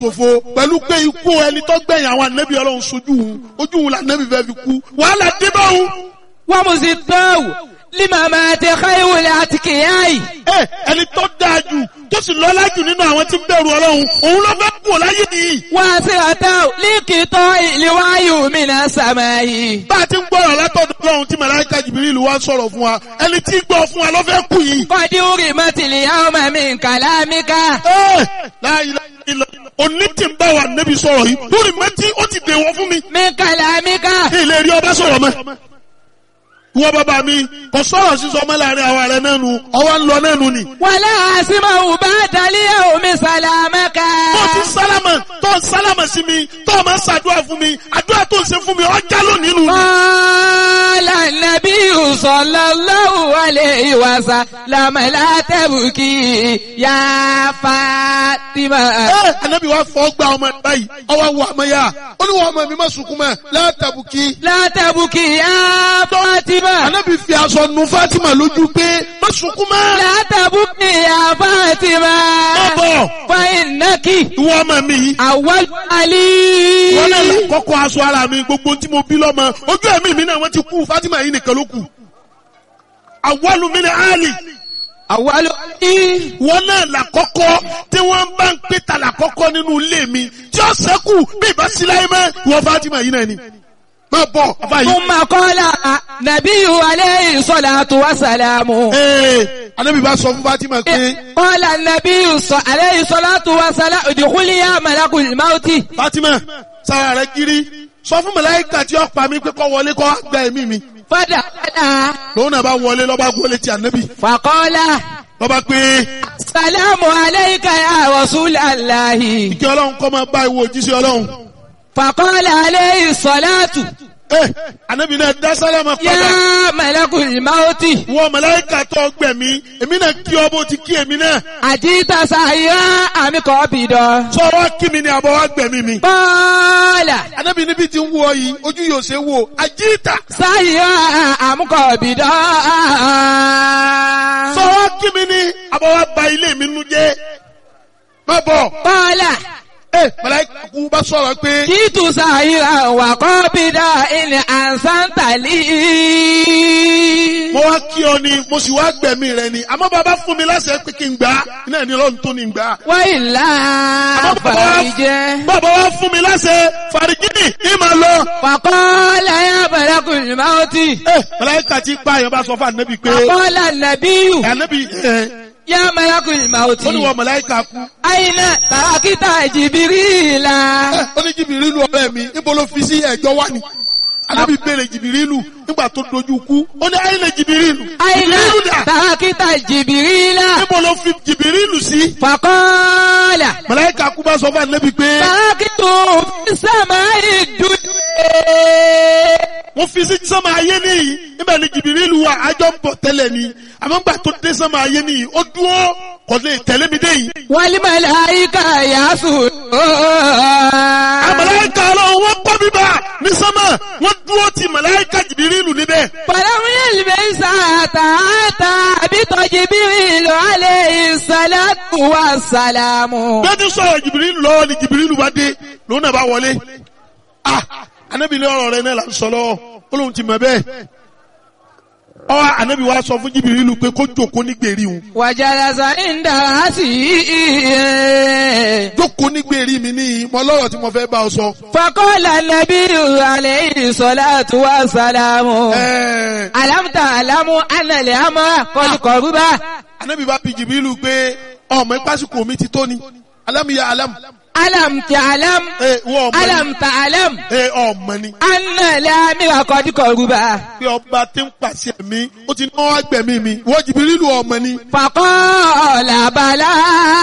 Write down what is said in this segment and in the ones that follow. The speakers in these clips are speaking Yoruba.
ṣòfò pẹ̀lú pé ikú ẹni tó gbẹ̀yìn àwọn ànábì ọlọ́run sojú òun ojú òun làǹdẹ́bì fẹ́ fi kú wàhálà dé bá òun. ومزداه لممات خير الأتقياء ẹ ẹni tó dáa jù tó sì lọ́lá jù nínú àwọn tí ń bẹ̀rù ọlọ́run òun ló fẹ́ kú láyé nìyí. واسرته لقطاع الوعي من السماء bá a ti ń gbọ́rọ̀ látọ̀dọ̀ ọlọ́run tí màláíkà jìbìrìlù wá sọ̀rọ̀ fún wa ẹni tí ń gbọ́ fún wa ló fẹ́ kú yìí. قد أرمت اليوم من كلامك ẹ láyé ilẹ̀ òní tí ń bá wa nẹ́bí sọ̀rọ̀ yìí lórí mẹ́tí ó ti dèwọ̀ fún mi. من كلامك ilé rí ọba sọ̀rọ̀ mọ́. ìwọ bàbá mi kò sọ̀rọ̀ sísọ ọmọ láàrin àwa rẹ̀ náà nu ọwọ́ ń lọ náà nu ni. ولا أسمع بعد اليوم سلامك tó ti sálámà tó ń sálámà sí mi tó máa ń ṣàdúrà fún mi àdúrà tó ń ṣe fún mi ọjà lónìí nù. قال النبي صلى الله عليه وسلم لا تبكي يا فاطمة ẹ anabi wa fọ gba ọmọ ẹ báyìí ọwọ wọ ọmọ yá ó ní wọn ọmọ mi má sunkún mọ́ látàbùkì. لا تبكي يا فاطمة anabi fi aṣọ nu fatima lójú pé má sunkún mọ́. لا تبكي يا فاطمة bọ́bọ̀ فإنك ìwọ ọmọ mi yìí. أول علي wọ́n náà là kọ́kọ́ aṣọ ara mi gbogbo tí mo bí lọ́mọ ojú ẹ̀mí mi náà wọ́n ti kú fatima yìí nìkan ló kù. àwọlù mi ni ali أول علي wọ́n náà là kọ́kọ́ tí wọ́n bá ń pè ta là kọ́kọ́ nínú ilé mi tí ó sẹ́kù bí ìbá síláyé mọ́ ìwọ fatima yìí náà ni. má bọ̀ ọba yìí. ثم قال نبي عليه الصلاة والسلام ee anabi bá sọ fún fatima pé قال النبي ص- عليه الصلاة والسلام ادخلي يا ملك الموت fatima sára rẹ kiri sọ fún màláíkà tí ó pa mí pé kó wọlé kó gba ẹ̀mí mi فدخل lòun náà bá wọlé lọ́ba wọlé ti anabi فقال lọ́ba pé السلام عليك يا رسول الله kí ọlọ́run kọ́ máa bá ìwọ òjíṣẹ́ ọlọ́run. فقال عليه الصلاة ee anabi náà dá sálámà padà يا ملك الموت wọ màláíkà tó gbẹ̀mí èmi náà kí ọ bó ti kí èmi náà أجيت سعيا أم قابضا sọ wá kí mi ni àbọ̀ wá gbẹ̀mí mi. قال anabi níbi tí ń wọ yìí ojú yóò ṣe wò àjíìtà سعيا أم قابضا sọ wá kí mi ni àbọ̀ wá ba ilé mi nu jẹ́ má bọ̀. قال ee màláíkà kú bá sọ̀rọ̀ pé. جئت سعيا وقابضا إن أحسنت لي mo wá kí ọ ni mo sì wá gbẹ̀mí rẹ ni àmọ́ bàbá fún mi láṣẹ pé kí n gbà á iná ẹni lọ́run tó ní gbà á. وإلا àmọ́ bàbá wá- فرج bàbá wá fún mi láṣẹ fàrígìnì ní màá lọ. فقال يا ملك الموت ẹ màláíkà tí pa àyàn bá sọ fún ànábì pé فقال النبي ànábì ẹ يا ملك الموت ó ní wọ màláíkà kú. أين تركت جبريل ẹ ó ní jìbìrìlù ọ̀rẹ́ mi níbo ló fi sí ẹ̀jọ́ wá ni. ànábì béèrè jìbìrìlù nígbà tó dojú kú ó ní ayé lè jìbìrìlù. أين jìbìrìlù dà تركت جبريل níbo ló fi jìbìrìlù sí. فقال màláíkà kú bá sọ fún ànábì pé تركت في السماء الدنيا wọ́n fi sí sánmà ayé nìyí níbẹ̀ ni jìbìrìlù wa àjọ ń bọ̀ tẹ́lẹ̀ ni àmọ́ gbà tó dé sánmà ayé nìyí ó dúró kò lè tẹ̀lé mi dé yìí. والملائكة يسجدون àmàláìka ọlọ́run wọ́n kọ́ bíbá ní sánmà wọ́n dúró ti màláìka jìbìrìlù níbẹ̀. فلم يلبس حتى أتى بجبريل عليه الصلاة والسلام bẹ́ẹ̀ ti sọ̀rọ̀ jìbìrìlù lọ́wọ́ ni jìbìrìlù bá dé lòun náà bá wọlé. ah anabi ní ọ̀rọ̀ rẹ náà là ń sọ lọ́wọ́ ó lóun ti mọ̀ bẹ́ẹ̀. ọ anabi wa sọ fún jìbìrìlù pé kó jòkó ní gbèrí òun. وجلس عند رأسه jókòó ní gbèrí mi ní mọ lọ́rọ̀ tí mo fẹ́ bá ọ sọ. فقال النبي عليه الصلاة والسلام ẹ̀ẹ́ ألم تعلم أن الأمر قد قرب anabi bá bi jìbìrìlù pé ọmọ ìpásíkò mi ti tó ni alámìyá alámù. ألم تعلم ẹ wọ́n ọmọ ni ألم تعلم ẹ ọmọ ni أن الأمر قد قرب pé ọba tí ń pàṣẹ mi ó ti náwó agbẹ̀mí mi wọ́n jìbìrìlù ọmọ ni. فقال بلى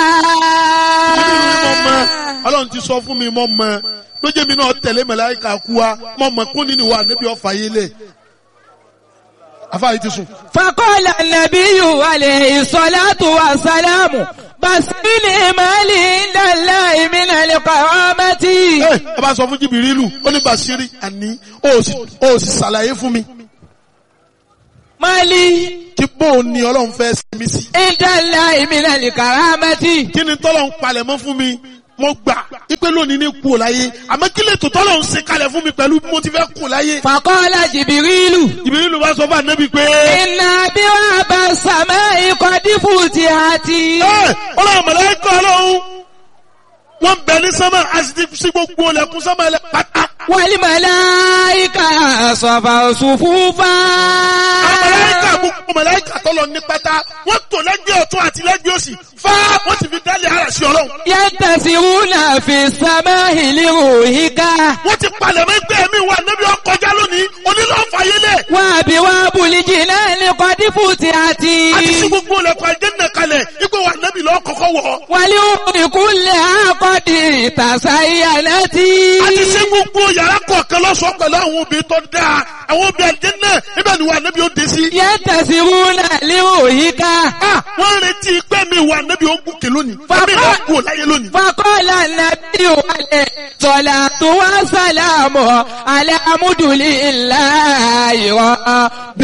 mo mọ ọlọ́run ti sọ fún mi mo mọ lójú mi náà tẹ̀lé màláíkà kú wa mo mọ kún nínú wa níbi ọ̀fà yé lẹ̀ afáyé ti sùn. فقال النبي عليه الصلاة والسلام بسني مالي عند الله من القوامة ẹ ẹ bá sọ fún jìbìrìlù ó ní bàṣírí àní ó sì ó sì ṣàlàyé fún mi مالي kí bóun ni ọlọ́run fẹ́ sinmi sí. عند الله من الكرامة kí ni tọ́lọ̀ ń palẹ̀ mọ́ fún mi mo gbà ipe lónìí ní kú ò láyé àmọ́ kí lè tó tọ́lọ̀ ń ṣe kalẹ̀ fún mi pẹ̀lú bí mo ti fẹ́ kú láyé. Fàkọ́lá Jìbìrìlù. Jibrilu bá sọ fún ànábì pé. Iná bí wọ́n bá sàmẹ́ ikọ̀ dífù ti àti. ẹ ọlọ́run mọ̀lẹ́kọ̀ ọlọ́run wọ́n bẹ ní sánmà a sì ti sí gbogbo ọlẹ́kùn sánmà ẹlẹ́ pátá. Wàlí màláìkà sọ̀fà òṣùfúfà. mọ̀lẹ́kà gbogbo mọ̀lẹ́kà tọ́lọ̀ ní pátá wọ́n tò lẹ́gbẹ̀ẹ́ ọ̀tún àti lẹ́gbẹ̀ẹ́ òsì fá wọ́n ti fi dálé ara sí ọlọ́run. Yẹ́ntẹ̀síwúnà fi sàmẹ́ ìlérò yíká. wọ́n ti palẹ̀ mọ́ ẹgbẹ́ mi wà níbi ọkọjá lónìí onílọ́fàyélẹ̀ Wọ́n àbí wọ́n bùlíjì náà ní kọ́ dífù ti àti. àti sí gbogbo ọlẹ́kùn àjẹ́nà kalẹ̀ ipò wà níbi lọ́ kọ́kọ́ wọ̀ Wàlí òkùnkùnlé àkọ́dì ìtàsá ìyànà tí. àti sí gbogbo yàrá kọ̀ọ̀kan lọ́sọ̀ọ́ pẹ̀lú àwọn obìnrin tó dáa àwọn obìnrin àjẹ́nà ibẹ̀ ni wà níbi ó dé sí. Yẹ́ntẹ̀síwúnà lérò yíká. Ah, wọ́n retí pé mi wà níbi ogun kè lónìí. Fẹ́mi Bàbá- náà kú ò láyé lónìí. فقال النبي عليه الصلاة والسلام على عمد لله رب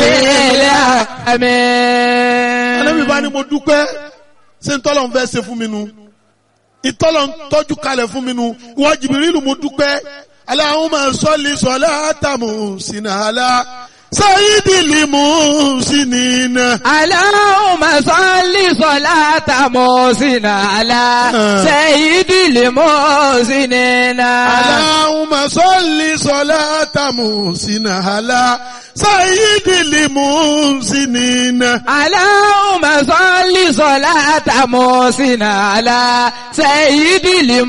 العالمين Ànábì bá ní mo dúpẹ́ ṣé ń tọ́lọ̀ ń fẹ́ ṣe fún mi nu. Ìtọ́lọ̀ ń tọ́jú kalẹ̀ fún mi nu. Ìwọ Jìbìrìlù mo dúpẹ́. Allahumma salli salata muhsinala. Sayyidil muhsinina. اللهم صل صلاة محسن على سيد المحسنين Allahumma salli salata muhsinala. Sayyidil muhsinina. اللهم صل صلاة محسن على سيد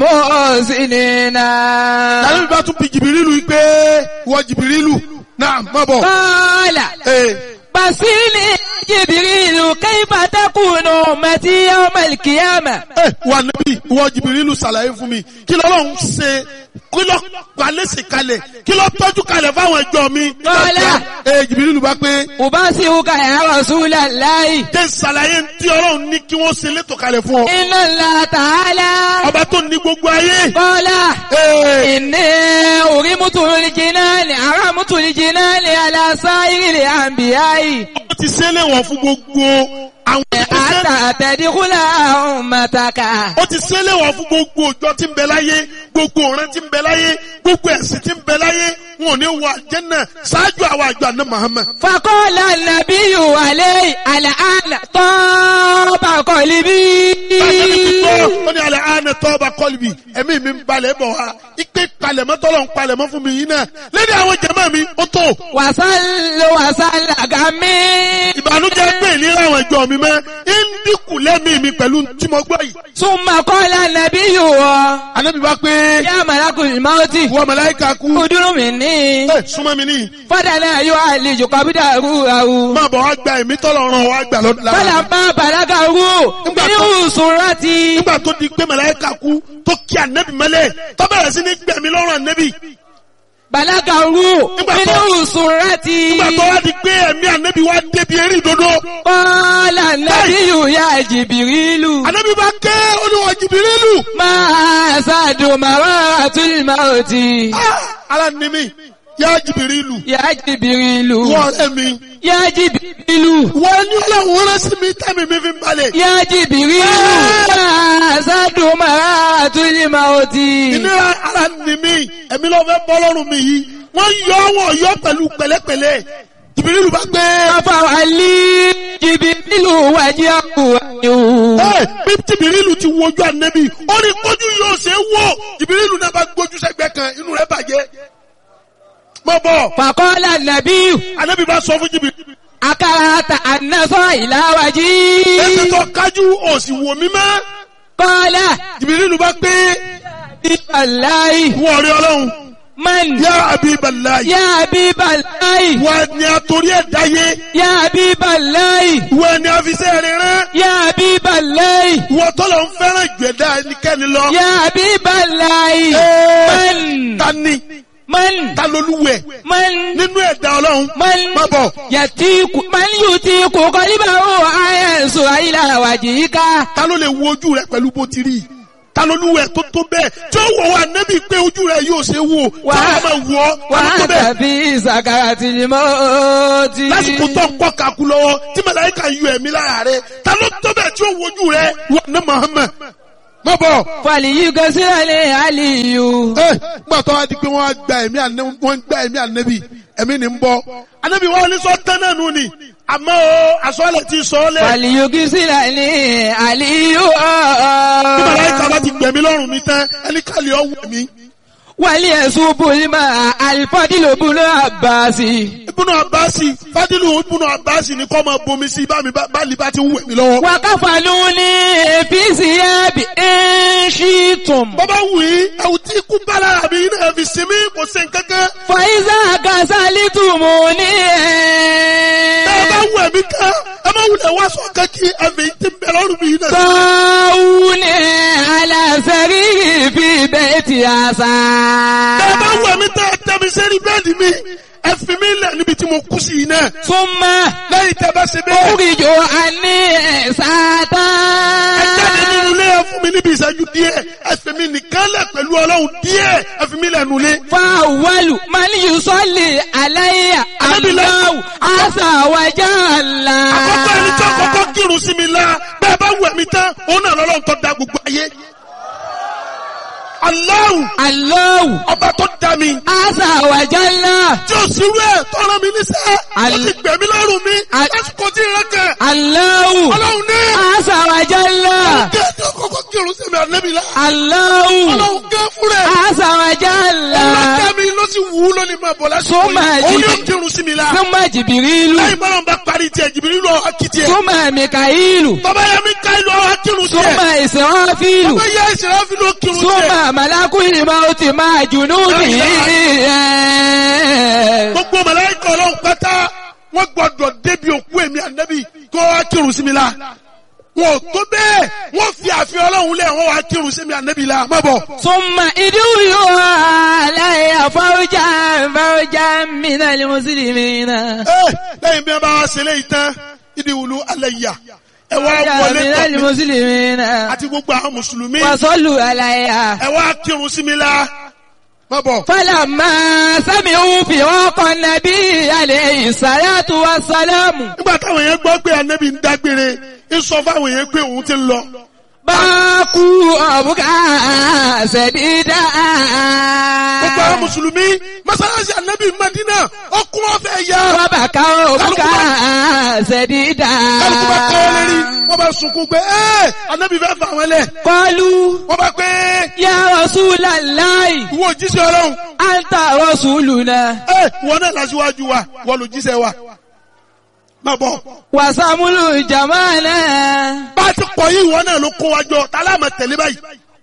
المحسنين Ànábì bá tún bi Jìbìrìlù yìí pé ìwọ Jìbìrìlù náà má bọ̀. قال Ee. بصيني جبريل كيف تكون أمتي يوم القيامة ẹ wà níbí ìwọ jìbìrìlù ṣàlàyé fún mi kí lọ́lọ́run ṣe kí lọ́ gbalẹ́sì kalẹ̀ kí lọ́ tọ́jú kalẹ̀ fáwọn ẹjọ́ mi. Kọ́lá. ẹ jìbìrìlù bá pé أبصرك يا رسول الله jẹ́ ṣàlàyé tí ọlọ́run ní kí wọ́n ṣe létò kalẹ̀ fún ọ. إن الله تعالى ọba tó ní gbogbo ayé. قال Ee, إني أرمت الجنان أرمت الجنان على سائر الأنبياء ó ti ṣe léwọ̀n fún gbogbo àwọn حتى تدخل أمتك ó ti ṣe léwọ̀n fún gbogbo òjò tí ń bẹ láyé gbogbo ọ̀ràn tí ń bẹ láyé gbogbo ẹ̀sìn tí ń bẹ láyé wọn ò ní wọ àjẹ́nà ṣáájú àwọn àjọ àná Muhammad. فقال النبي عليه الآن طاب قلبي ó ní alẹ́ àánẹ tọ́ba kọ́lìbì ẹ̀mí mi ń balẹ̀ bọ̀ wá ipe palẹ̀mọ́ tọ́lọ̀ ń palẹ̀mọ́ fún mi yìí náà lẹ́ni àwọn jẹ̀mọ́ mi ó tó وصل وصل غمي ìbànújẹ́ pé ìlera àwọn ìjọ mi mẹ́ ń dínkù lẹ́mí mi pẹ̀lú tí mo gbọ́ yìí. ثم قال النبي Ànábì bá pé يا ملك الموت wọ́n màláíkà kú ادر مني ẹ súnmọ́ mi ní فدنا يعالج قبضه máa bọ̀ wá gba ẹ̀mí tọ́lọ̀ ràn wá gbà lọ́dún lára. فلما بلغه من سرتي nígbà tó di pé màláíkà kú tó kí ànẹ́bì mẹ́lẹ̀ tó bẹ̀rẹ̀ sí ní gbẹ̀mí lọ́rùn ànẹ́bì بلغه Nígbà tó- من سرتي nígbà tó wá di pé ẹ̀mí ànẹ́bì wá débi eré ìdodo. قال النبي يا جبريل Ànábì bá ké olúwa Jìbìrìlù. ما أسعد مرارة الموت Ara ni mi, yá Jìbìrìlù. يا جبريل Wọ́n ọ̀rẹ́ mi. يا جبريل Wọ́n ní ọlọ́run rán sí mi tẹ́mi mi fi ń balẹ̀. يا جبريل ما أسعد مرارة الموت Ìnira ara ni mi, ẹ̀mí ló fẹ́ bọ́ lọ́rùn mi yìí. Wọ́n yọ wọ́n yọ pẹ̀lú pẹ̀lẹ́pẹ̀lẹ́. Jìbìrìlù bá gbé. فوالي جبريل وجهه Ẹ bí Jìbìrìlù ti wojú ànẹ́bì, ó ní kójú yóò ṣe é wò. Jìbìrìlù náà bá gbójú sẹ́gbẹ́ kan, inú rẹ̀ bàjẹ́. Mọ̀ bọ̀, فقال النبي ànẹ́bì bá sọ fún Jìbìrìlù. أكرهت أن نصر إلى Ẹsẹ̀ وجهي tó kájú òsì wò mí mọ́. قال Jìbìrìlù bá gbé. الله Wọ́n rí ọlọ́run. من Yá Abiballahi. يا حبيب الله Wọ́n ni a torí ẹ̀ dáyé. يا حبيب الله Wọ́n ni a fi sẹ́ rẹ̀ rán. يا حبيب الله Wọ́n tọ́lọ̀ ń fẹ́ràn ìgbẹ̀dá ẹnikẹ́ni lọ. يا حبيب الله Ee, من Ta ni? من Ta lolúwẹ̀? من Nínú ẹ̀dá ọlọ́run. من Má bọ̀. يتيك من يتيك قلبه أينسو إلى وجهك Ta ló lè wo ojú rẹ̀ pẹ̀lú bó ti rí? Ta lolúwẹ̀ tó tó bẹ́ẹ̀? Tí ó wọ̀ wá nẹ́bí pé ojú rẹ̀ yóò ṣe wò. Tí Wà- wọ́n máa wọ̀ ọ́. Ta ló tó bẹ́ẹ̀? وأنت في سكرة الموت Lásìkò tó ń kọ́ kakú lọ́wọ́ tí màláíkà yọ ẹ̀mí lára rẹ̀. Ta ló tó bẹ́ẹ̀ tí ó wojú rẹ̀? Wọ́n ní Muhammad. má bọ̀. فليغسل علي ẹ gbà tó wá di pé wọ́n á gba ẹ̀mí ànẹ́bí wọ́n ń gba ẹ̀mí ànẹ́bí ẹ̀mí ni ń bọ́. ànẹ́bí wọn ní sọ tán náà nù ni àmọ́ o àsọ̀lẹ̀ ti sọ ọ́ lẹ̀. فليغسل علي bí màláìka bá ti gbẹ̀mí lọ́rùn mi tán ẹni kàlí ọ̀ wẹ̀ mí. وليصب الماء الفضل بن عباس ibùnú abasi fadilu ibùnú abasi ni kọ́ máa bomi sí bá mi bá bá bá ti ń wẹ̀ mí lọ́wọ́. وكفنوني في ثياب إن شئتم bọ́bá wù í ẹ̀wù tí ikú bá lára mi náà fi sinmi kò sí nǹkankan. فإذا غسلتموني ẹ bá wù ẹ̀mí kan ẹ má wulẹ̀ wá sọ kankí ẹ̀mí tí ń bẹ lọ́rùn mi náà. طاعوني على سرير في بيت ẹ bá عسى wù ẹ̀mí tẹ́ ẹ tẹ́ mi sẹ́ni bẹ́ẹ̀dì mi ẹ fi mi lẹ̀ níbi tí mo kú sí yìí náà. ثم lẹ́yìn tẹ́ bá ṣe bẹ́ẹ̀. أخرج عني ساتا ẹ jáde nínú ilé ẹ fún mi níbi ìṣẹ́jú díẹ̀ ẹ fi mi nìkan lẹ̀ pẹ̀lú ọlọ́run díẹ̀ ẹ fi mi lẹ̀ nulẹ̀. فأول من يصلي علي الله عز وجل àkọ́kọ́ ẹni tí àkọ́kọ́ kírun sí mi la bẹ́ẹ̀ bá wù ẹ̀mí tán òun náà lọ́lọ́run tó da gbogbo ayé. Allahu الله ọba tó dá mi عز وجل tí ó sì rú ẹ̀ tó rán mi níṣẹ́ ó Al- ti gbẹ̀mí lọ́rùn mi Al- lásìkò tí ìrẹ́ kẹ̀ الله ọlọ́run ní عز وجل kí ẹ tí àkọ́kọ́ kírun sí mi ànẹ́bí la الله ọlọ́run gẹ́ fún rẹ̀ عز وجل ọlọ́dá mi ló sì wù ú lónìí máa bọ̀ lásìkò Súnmọ́ yìí òun ẹ̀jì- yóò kírun sí mi la ثم جبريل lẹ́yìn bọ́lá bá parí tiẹ̀ jìbìrì lọ akitì ẹ̀ ثم ميكائيل bàbá yẹn mi ká ìlú ọ̀hún akírun sí ثم ẹ̀ إسرافيل bàbá yẹn ìṣẹ̀lẹ̀ fi ló kírun sí ẹ̀ ثم ملك الموت مع جنوده gbogbo màláíkà ọlọ́run pátá wọ́n gbọ́dọ̀ débi òkú èmi ànábì kó wá kírun sí mi la wọn ò tó bẹ́ẹ̀ wọ́n fi àfihàn ọlọ́run lẹ̀ wọ́n wá kírun sí mi ànábì la má bọ̀. ثم ادعوا علي فوجا فوجا من المسلمين Ẹ́, lẹ́yìn bí wọ́n bá wá ṣe léyìí tán ìdí wùlú alẹ́ yà ẹ wá فوجا wọlé من tọ̀ mí المسلمين àti gbogbo àwọn mùsùlùmí وصلوا علي ẹ wá kírun sí mi la má bọ̀. فلما سمعوا فراق النبي عليه الصلاة والسلام nígbà táwọn yẹn gbọ́ pé ànábì ń dágbére ń sọ fáwọn yẹn pé òun ti ń lọ. باكوا أبكى سديدا gbogbo àwọn mùsùlùmí mọ́sálásí ànábì Madina ọkùn ọ̀fẹ́ yá. وبكوا أبكى سديدا kálukú bá kọ́ lérí wọ́n bá sunkún pé ẹ́ ànábì fẹ́ fà wọ́n lẹ̀. قالوا wọ́n bá pé يا رسول الله ìwọ òjíṣẹ́ ọlọ́run أنت رسولنا ẹ́ ìwọ náà lásìwájú wa wọ́n lò jíṣẹ́ wa. má bọ̀ وسمل جمالنا bá a ti kọ̀ yí ìwọ náà ló kó wa jọ tá a láàmà tẹ̀lé báyìí.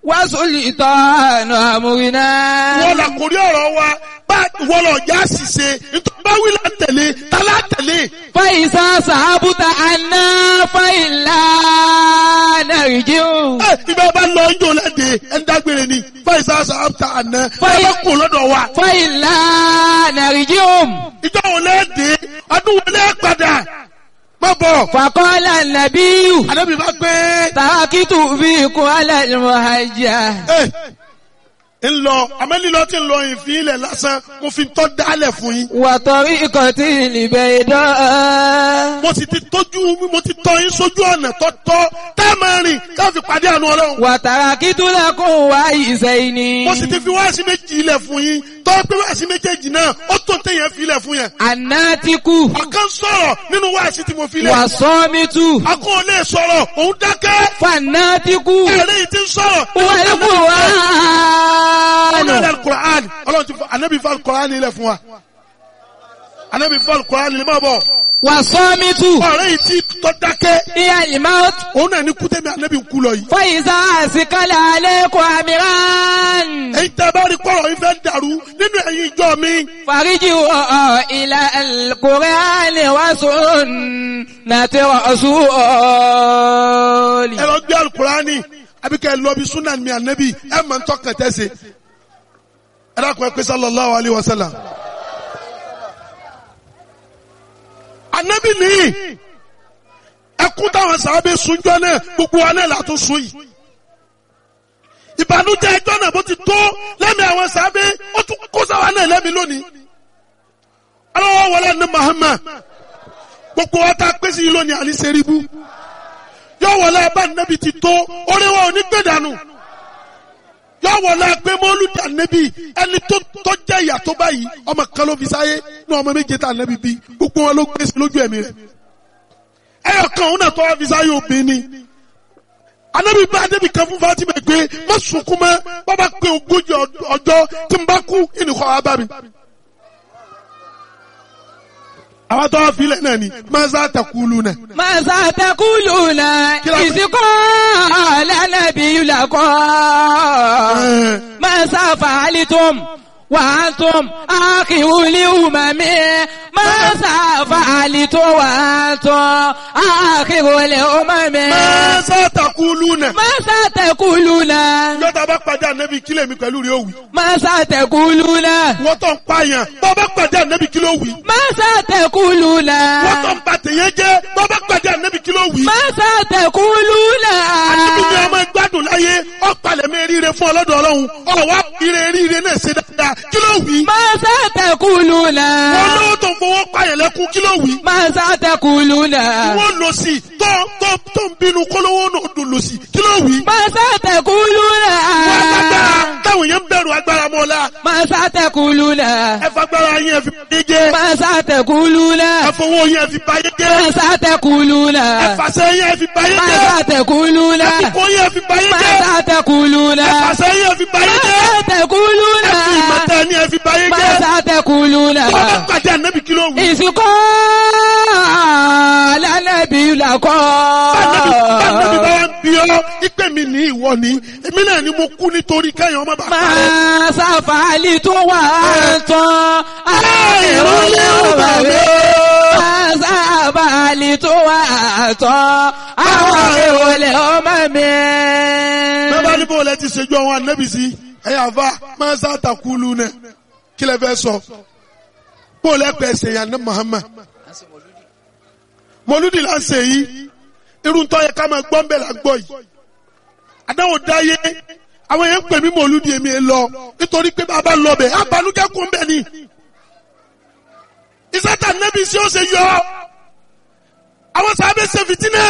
وسلطان أمرنا wọ́n là kórí ọ̀rọ̀ wa bá wọ́n lọ já ṣìṣe nítorí bá wí là tẹ̀lé tá a lá tẹ̀lé. فإذا صحبت عنا فإلا نرجع ẹ ibà bá lọ ń jò lẹ́dẹ̀ ẹ̀ ń dágbére ni fáìsà sàbàtà àná ẹ Fáì- bá kó lọ́dọ̀ wa. فإلا نرجع ìjọ wo lẹ́ẹ̀dẹ̀ ọdún wo lẹ́ẹ̀ padà má bọ̀. فقال النبي àdébí bá gbé تركت فيكم على المهجة ẹ ń lọ àmẹ́lílọ tí ń lọ ìfín ilẹ̀ lásán mo fi tọ́ dálẹ̀ fún yín. وطريقة البيضاء mo sì ti tójú mo ti tọ́ yín sójú ọ̀nà tọ́tọ́ tá a máa rìn ká fi pàdé àánú ọlọ́run. وتركت لكم وعيسين mo sì ti fi wáàsí méjì ilẹ̀ fún yín tọ́ pé wáàsí méjèèjì náà ó tó téèyàn fi ilẹ̀ fún yẹn. الناتك ọ̀kan sọ̀rọ̀ nínú wáàsí tí mo fi lẹ̀. والصامت akọ́ lè sọ̀rọ̀ òun dákẹ́. فالناتك ẹ̀rẹ́ yìí ti ń sọ̀rọ̀. والقرآن ọlọ́run alukur'an ọlọ́run ti fọ anabi fọ alukur'an ilẹ̀ fún wa. anabi fọ alukur'an ilẹ̀ máa bọ̀. والصامت ọ̀rẹ́ yìí ti tọ́ dákẹ́. هي الموت òun náà ní kútẹ́mi anabi ń kú lọ yìí. فإذا أسكل عليكم أمران èyí tẹ́ bá rí kọ́rọ̀ yìí fẹ́ dàrú nínú ẹ̀yin ìjọ mi. فارجعوا إلى القرآن وسنة رسول ẹ lọ gbé alukurani àbí kẹ́ ẹ lọ bí sunan mi anabi ẹ mọ̀ ń tọ́kàn tẹ́sẹ̀. ẹ dákun ẹ pé sallallahu alayhi wa sallam. anabi nìyí ẹkún táwọn sábẹ́ sunjọ́ náà gbogbo wa náà látún sun yìí. ìbànújẹ́ ẹjọ́ náà bó ti tó lẹ́mìí àwọn sábẹ́ ó tún kó sáwa náà lẹ́mìí lónìí. aláwọ̀ wọlé ní Muhammad gbogbo wa tá a pèsè yìí lónìí àní sẹ́ríbù yóò wọlé abá nàbì ti tó orí wa ò ní gbé dànù yọ wọlé pé mọ́lúdì ànẹ́bí ẹni tó tó jẹ́ ìyà tó báyìí ọmọ kan ló fi sáyé ní ọmọ méje tá ànẹ́bí bí gbogbo wọn ló gbé sí lójú ẹ̀mí rẹ̀ ẹyọ kan òun náà tó wá fi sáyé obìnrin ni ànẹ́bí bá ànẹ́bí kan fún Fatima pé má sunkún mọ́ bàbá pé ogójì ọjọ́ tí n bá kú ìnìkọ́ wa bá mi. àwọn tó wá filẹ̀ náà ni maza takulu náà. ماذا تقولون إذ قال النبي لكم ماذا فعلتم وأنتم آخر الأمم ماذا فعلتم وأنتم آخر الأمم maza takulu náà. ماذا تقولون yọta bá pàdé ànẹ́bí kílẹ̀ mi pẹ̀lú rẹ̀ òwì. ماذا تقولون wọ́n tó ń pààyàn bọ́ bá pàdé ànẹ́bí kí ló wì. ماذا تقولون wọ́n tó ń ba tèèyàn jẹ́ bọ́ bá pàdé ànẹ́bí kí ló wì. ماذا تقولون ànẹ́bí ni ọmọ gbádùn láyé ọ̀pàlẹ̀ mi ríire fún ọlọ́dọ̀ ọlọ́run ọ̀wá ire ríire náà ṣe dáadáa kí ló wì. ماذا تقولون wọ́n lówó tó ń fowó pààyàn lẹ́kún kí ló wì. ماذا تقولون wọ́n lò sí tó tó tó ń bínú kólówó náà dùn lò sí kí ló wì. ماذا تقولون wọ́n lágbára táwọn yẹn ń bẹ̀rù agbára mọ́ la ماذا تقولون ẹ fagbára yẹn fi báyé jẹ́ ماذا تقولون ẹ fowó yẹn fi báyé jẹ́ ماذا تقولون ẹ fàṣẹ yẹn fi báyé jẹ́ ماذا تقولون ẹ fìkó yẹn fi báyé jẹ́ ماذا تقولون ẹ fàṣẹ yẹn fi báyé jẹ́ ماذا تقولون ẹ fi ìmọ̀tẹ́ ni ẹ fi báyé jẹ́ ماذا تقولون bọ́lá pàdé ànábì kí ló wù. ìsìnkọ́ lálẹ́bí làkọ́. Báńdẹ́bí bá wá ń bí ọ́, ìpè mi ní ìwọ ni, èmi náà ni mo kú nítorí kẹ́yìn ọmọ bàbá rẹ̀. Máa sáfàálì tó wà tán. Àìrólé ọba mi. Máa sáfàálì tó wà tán. Àwọn ìrọ̀lẹ́ ọmọ mi. Bẹ́ẹ̀ ní bóòlù ẹ ti ṣèjú àwọn ànábì sí, ẹ̀yà àfa máa ń sá àtàkùlù náà, kí lẹ fẹ́ sọ? Bóòlù ẹ pẹ̀ ṣe yàn ní Muhammad. Mọ̀lúdì là ń ṣe yìí, irú tó yẹ ká máa gbọ́ ń bẹ̀ là ń gbọ́ yìí. Àdáwò dáyé, àwọn yẹn ń pè mí mọ̀lúdì èmi ẹ lọ, nítorí pé bàbá lọ bẹ̀, àbálùjẹ́ kún bẹ̀ ni. Ìsátà nẹ́bí sí ó ṣe yọ. Àwọn sábẹ́ ṣe fìtínẹ́.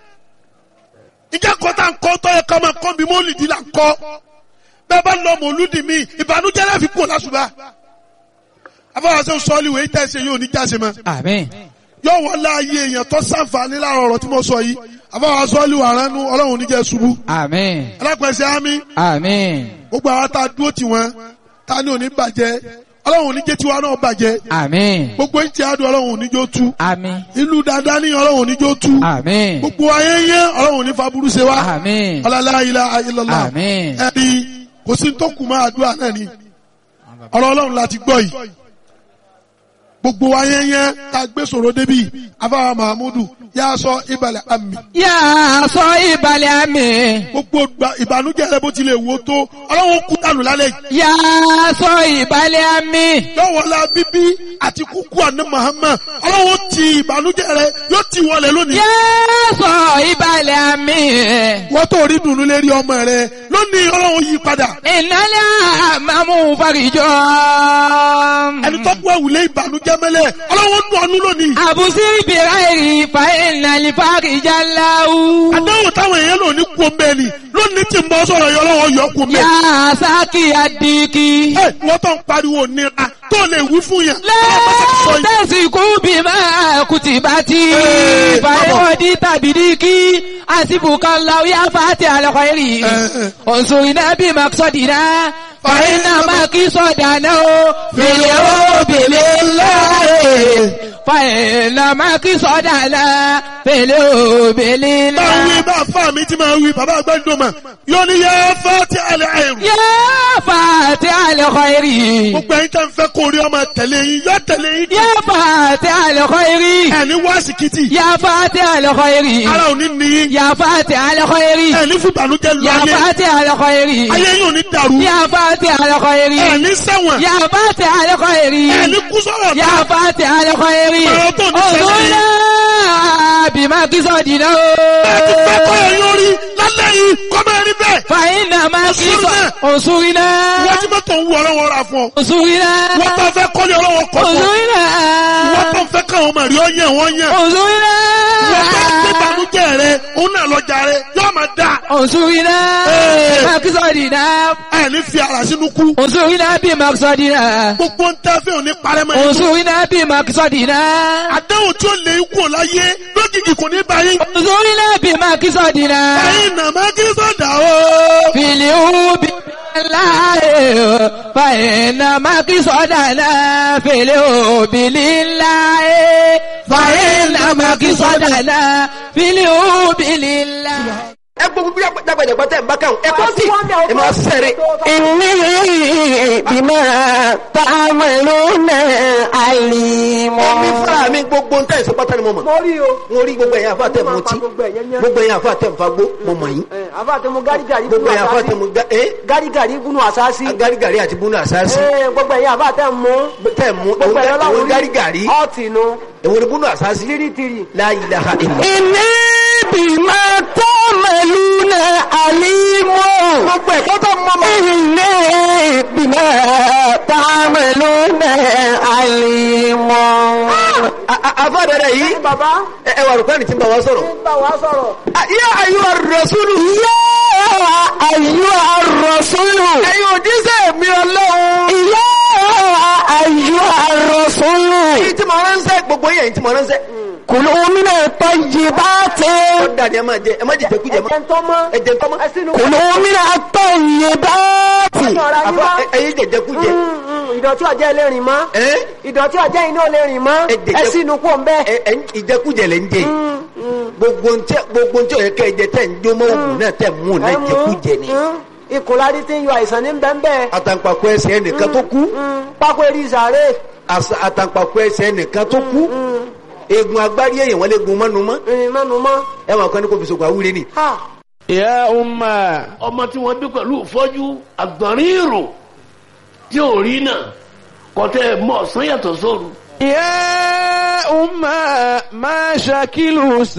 Ìjà kọ́ta ń kọ́ tó yẹ ká máa kọ́ bí mọ́lìdì là ń kọ́. Bẹ́ẹ̀ bá lọ mọ̀lúdì mi, ìbànújẹ́ láfi kú lásùbà. Afọwọ́sẹ́ sọ́ọ́lì wèé tẹ̀sẹ̀ yóò ní jáse mọ́ Àmín. yóò wọ́n láàyè èèyàn tó sàǹfààní láàrọ̀ ọ̀rọ̀ tí mo sọ yìí àfọwọ́ sọ́ọ́lì wà ránú ọlọ́run níjẹ́ ṣubú Àmín. alápẹ̀sẹ̀ ámì Àmín. gbogbo àwọn tá a dúró tì wọ́n ta ni òní bàjẹ́ ọlọ́run oníjẹ́ tiwa náà bàjẹ́ Àmín. gbogbo ń ti àdùn ọlọ́run oníjó tú Àmín. ìlú dáadáa ní ọlọ́run oníjó tú Àmín. gbogbo ayẹyẹ ọlọ́run oní faburú ṣe wá Àmín. ọlọ́lá ilá ayélujára Àmín. ẹni kò sí tó kù máa àdúrà náà ni ọ̀rọ̀ ọlọ́run láti gbọ́ yìí gbogbo ayẹyẹ tá a gbé sọ̀rọ̀ débi afáwa mahamudu yà sọ ìbàlẹ̀ àmì Yà á sọ ìbàlẹ̀ àmì. gbogbo gba- ìbànújẹ́ rẹ bó tilẹ̀ wò tó ọlọ́run kú dànù lálẹ́ yìí Yà á sọ ìbàlẹ̀ àmì. yọ̀wọ̀lá bíbí àti kúkú àná Muhammad ọlọ́run ti ìbànújẹ́ rẹ yóò ti wọlé lónìí Yà á sọ ìbàlẹ̀ àmì. wọ́n tó rí dùnú lérí ọmọ rẹ lónìí ọlọ́run yí padà Ìnálẹ̀ àmàmú farijọ́. ẹni tó kú ẹ̀wùlé ìbànújẹ́ mẹ́lẹ̀ ọlọ́run nù ọ́nú lónìí Àbùsí ìbìrà èrì fa ìnàlì farijá láwù. àdáwò táwọn èèyàn lò ní kú omi ẹni lónìí tí ń bọ́ sọ̀rọ̀ yọ ọlọ́run yọ kú omi Yà á sákì àdìkì. ẹ wọ́n tó ń pariwo nira tó lè wí fún yàn ọlọ́run bá ti sọ yìí. Lẹ́tẹ̀sí kú bí máa kùtì bá ti. Ee, Fàyọ̀dí tàbí díkì. Àsìbùkà láwù yá fàtí àlọ́kọ̀ èrì. Ẹ, ẹ. Òǹsùn iná bí màkìsọ̀dìná. Fàyínà máa kí sọ̀dà náà ó. Fèlè ó bèlè láàyè. Fàyínà máa kí sọ̀dà náà. Fèlè ó bèlè máa wí láàyè. bá fà mí tí máa wí bàbá àgbàdo mà yóò ní yẹ fẹ́ tí alẹ́ àìrù. Yá fàtí àlọ́kọ̀ èrì. gbogbo ẹ̀yin tẹ́ ń fẹ́ kó rí ọmọ tẹ̀lé yín yọ tẹ̀lé yín. Yá fàtí àlọ́kọ̀ èrì. ẹni wá síkìtì Yá fàtí àlọ́kọ̀ èrì. ara ò ní ní yín. يا فاتح الخير ẹni fún ìbànújẹ́ lu يا ayé فاتح الخير ayé yóò ní dàrú. يا فاتح الخير ẹni ṣẹ̀wọ̀n يا فاتح الخير ẹni kú sọ̀rọ̀ يا فاتح الخير Ọ̀rọ̀ tó ní sẹ́yìn. انظرنا بما قصدنا ẹni fẹ́ kọ́ ẹ̀ yóò rí lálẹ́ yìí kọ́ máa rí bẹ́ẹ̀. فإنما قصد انظرنا. انصرنا wọ́n ti mọ́tò ń wọ ọlọ́wọ́ ra fún ọ. انصرنا wọ́n tó fẹ́ kọ́lé ọlọ́wọ́ kọ́ fún ọ. wọ́n tó انصرنا fẹ́ káwọn ọmọ rí ọ yẹn wọ́n yẹn. انصرنا wọ́n tó fẹ́ bànú ìbànújẹ́ rẹ òun náà lọ́jà rẹ yóò máa dà انصرنا إيه. بمقصدنا ẹ ní fi ara sínú kú انصرنا بمقصدنا gbogbo ń tẹ́ fẹ́ òní parẹ́ mọ́ yín. انصرنا بمقصدنا àdéhùn tí ó lè kú ò láyé lójijì kò ní bá yín. انصرنا بمقصدنا ẹ̀yin nàmá kí sọ̀dà o. في اليوم الله فإن مقصدنا في اليوم لله فإن مقصدنا في اليوم لله ẹ gbogbo bí dàgbàdàgbà tẹ̀ ń bá káwọn ẹ kọ́ sí ẹ máa sẹ́rẹ̀. إني بما تعملون عليم mo ní fúnra mi gbogbo ń tẹ̀sí pátá ni mo mọ̀. mo rí o. mo rí gbogbo ẹ̀yin àfa tẹ̀ mọ́ tí Gbogbo ẹ̀yẹn yẹn. gbogbo ẹ̀yin àfa tẹ̀ ń fagbó mo mọ̀ yín. àbá tẹ mo gárígàrí gbogbo ẹ̀yin àfa tẹ̀ mo gbá ẹ́ gárígàrí gúnú àsáàsì. gárígàrí àti búnú àsáàsì Ẹ, gbogbo ẹ̀yin àbá tẹ mú. tẹ̀ mú gbogbo ẹ̀yin èwo ọlọ́run ni gárígàrí ọ̀tì nu èwo ni búnú àsáàsì tírítírì. la ilaha illa. إني بما تعملون عليم gbogbo ẹ̀kọ́ tó mọ́ mọ́. إني بما تعملون عليم àfa dada yìí bàbá ẹ ẹ wà rúkọ́ ni tí ń bá wa sọ̀rọ̀. ń bá wa sọ̀rọ̀. yá ayé wa rasulu. يا أيها الرسول ẹ̀yin òjíṣẹ́ mi ọlọ́run. يا أيها الرسول èyí tí mo ránṣẹ́ gbogbo yẹn èyí tí mo ránṣẹ́. كلوا من الطيبات ó dàdí ẹ máa jẹ ẹ má jẹ jẹkújẹ mọ́. ẹ ń tọ́ mọ́. ẹ jẹ tọ́mọ́. ẹ sínú. كلوا من الطيبات ọ̀rọ̀ ayé àfa wá. ẹyin jẹ jẹkújẹ. Mm, mm, ìdọ̀tí ọ̀jẹ́ ilé rìn mọ́. ẹ ìdọ̀tí ọ̀jẹ́ iná lè rìn mọ́. Ẹ jẹjẹ- ẹ sínú kú ọ̀nbẹ́. ẹ ẹ ìjẹkújẹ lẹ ń jẹ yìí. gbogbo ntẹ gbogbo ntẹ ọyẹ kẹ jẹ tẹ ń jó mọ òògùn náà tẹ mú náà jẹkújẹ ni. ikùn láti ti ń yọ àìsàn ní bẹ́ẹ̀ àtàǹpàkò ẹsẹ̀ ẹnìkan tó kú pákó eré ìsàrè. àṣà- àtàǹpàkò ẹsẹ̀ ẹnìkan tó kú eegun agbárí èèyàn wọn lè gun mọ́nu mọ́ ìrìn mẹ́nu mọ́. ẹ máa kọ́ ní kò fi sògùn àwúre ni. ha يا أمة ọmọ tí wọ́n bí pẹ̀lú ìfọ́jú àgbọ̀nrín ìrò tí ò rí náà kọ́tẹ́ mọ̀ ọ̀sán yàtọ̀ sóru. يا أمة ما شكل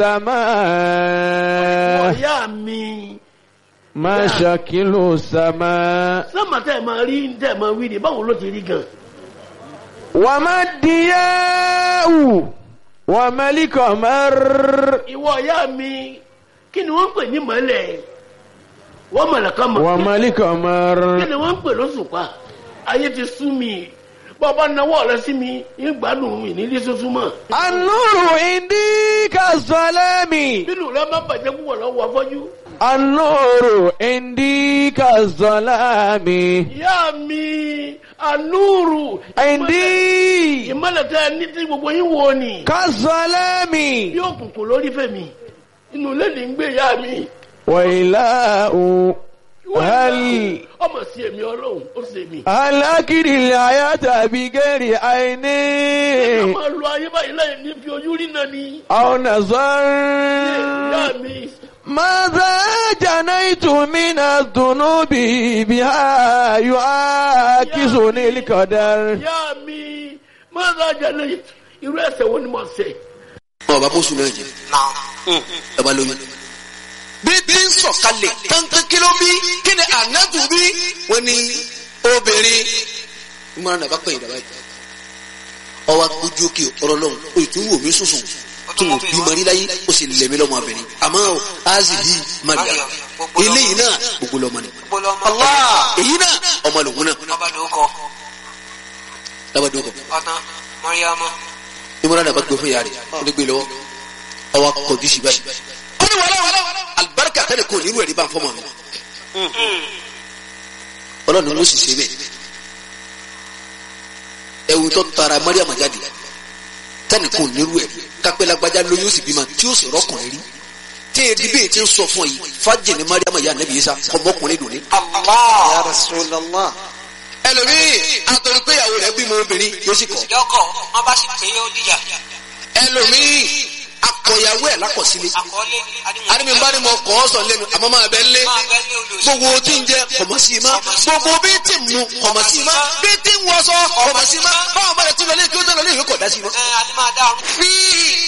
السماء ọ̀yá mi ما شكل السماء sọ́mà tẹ́ ẹ̀ máa rí tẹ́ ẹ̀ máa wí ni báwo ló ti rí gan. وما الضياء وما القمر ìwọ ọ̀yá mi kí ni wọ́n ń pè ní mọ́lẹ̀ wọ́n mọ̀lẹ̀ kan mọ̀ وما القمر kí ni wọ́n ń pè lóṣùpá ayé ti sú mi bọ́ọ̀bá nawọ́ rẹ sí mi ń gbádùn mi nílé soso mọ́ النور عندي كالظلام bínú rẹ má bàjẹ́ púpọ̀ lọ́wọ́ afọ́jú. النور عندي كالظلام ìyá mi anúrù عندي ìmọ̀lẹ̀ tẹ́ ẹ ní tí gbogbo yín wo ni كالظلام bí òkùnkùn lórí fẹ̀mí inú ilé ní ń gbé ìyá mi. وإله هل ọmọ sí èmi ọlọ́run ó sì èmi. هل أكل الحياة بغير عين a máa lo ayé báyìí láì ní fi ojú rí náà ni. أو نظر ìyá mi ماذا جنيت من الذنوب بها يعاكسني القدر ìyá mi máa ń rajà lẹ́yìn irú ẹsẹ̀ wo ni mo ṣe. ọba bó sùn náà jẹ ẹ bá lóyún. bí bí ń sọ̀kalẹ̀ kankan kí ló bí kí ni ànábù bí wọ́n ní obìnrin ìmọ̀ràn náà bá pẹ̀yìn dàbá yìí. ọwọ́ ojú òkè ọ̀rọ̀ lọ́hùn o ì tún wò mí sùsùn tún wò bí mọ̀rí láyé ó sì lẹ̀mí lọ́mọ abẹ́rẹ́ àmọ́ azi yìí maria eléyìí náà gbogbo lọ́mọ ni. Allah èyí náà ọmọ lòun náà lábàdàn kọ ìmọ̀ràn náà bá gbé fún yàrá rẹ̀ ó lè gbé lọ́wọ́ ọwọ́ akọ̀jú sí báyìí. ó ní wàhálà wàhálà alibarika tẹ́lẹ̀ kò nírú ẹ̀rí bá ń fọ́ mọ́ mi. ọlọ́run ló sì ṣe bẹ́ẹ̀. ẹ̀wù tó tara mariam jáde tẹ́lẹ̀ kò nírú ẹ̀rí kápẹ́ lágbájá lóyún ó sì bímọ tí ó sì rọ́kùnrin rí. tí èdè bẹ́ẹ̀ ti ń sọ fún ọ yìí fájì ní mariam yà nẹ́bí yìí sá ọmọkùnrin dùn ní. Ya Rasulallah. ẹlòmíì àtọ̀rọ̀ pé ìyàwó rẹ̀ bímọ obìnrin yóò sì kọ̀. yọkọ wọn bá sì pé ó dìjà ẹlòmíì akọ̀yàwó ẹ̀ lákọ̀sílẹ̀. àkọọlẹ àdìmí bá ní mo kọ́ ọ sọ lẹ́nu àmọ́ máa bẹ́ lé máa bẹ ní olùsọ gbogbo tí ń jẹ kọ̀mọ̀ sí i má gbogbo bí tí ń mu kọ̀mọ̀ sí i má bí tí ń wọṣọ kọ̀mọ̀ sí i má báwọn bá yẹ tí lọ lé kí ó tẹ̀ lọ lé ìwé kọ̀ dá sí i má. ẹ adé máa dá ọrùn. fi